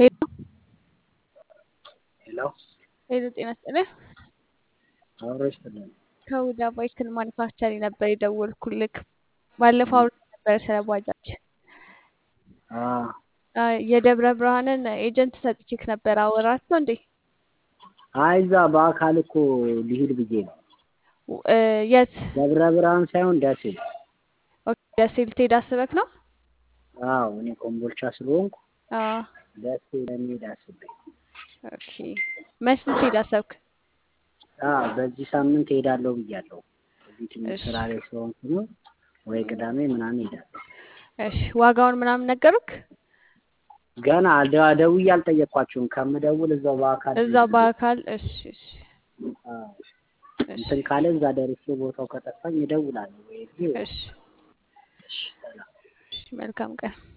ሄሎ ሄሎ ሄሎ፣ ጤና ይስጥልኝ። አብሮ ይስጥልን። ከሁዳ ባይክል ማኒፋክቸሪ ነበር የደወልኩልክ። ባለፈው አውርተን ነበረ ስለ ባጃጅ። አዎ አ፣ የደብረ ብርሃንን ኤጀንት ሰጥቼክ ነበር። አወራቸው እንዴ? አይ እዛ በአካል እኮ ሊሄድ ብዬ ነው። እ፣ የት? ደብረ ብርሃን ሳይሆን ደሴ። ኦኬ፣ ደሴ ልትሄድ አስበክ ነው? አዎ እኔ ኮምቦልቻ ስለሆንኩ አዎ። ደሴ ለመሄድ አስቤ። ኦኬ፣ መች ልትሄድ አሰብክ? አዎ በዚህ ሳምንት እሄዳለሁ ብያለሁ። እዚህ ትንሽ እሺ ስራ ላይ ስለሆንኩ ነው። ወይ ቅዳሜ ምናምን እሄዳለሁ። እሺ፣ ዋጋውን ምናምን ነገሩክ? ገና ደ- ደውዬ አልጠየቅኳቸውም። ከምደውል እዛው በአካል እዛው ልሂድ ብዬ በአካል እሺ፣ እሺ፣ አዎ እሺ፣ እንትን ካለ እዛ ደርሼ ቦታው ከጠፋኝ እደውላለሁ። ወይ እዚህ ወይ እሺ፣ እሺ ሰላም እሺ። መልካም ቀን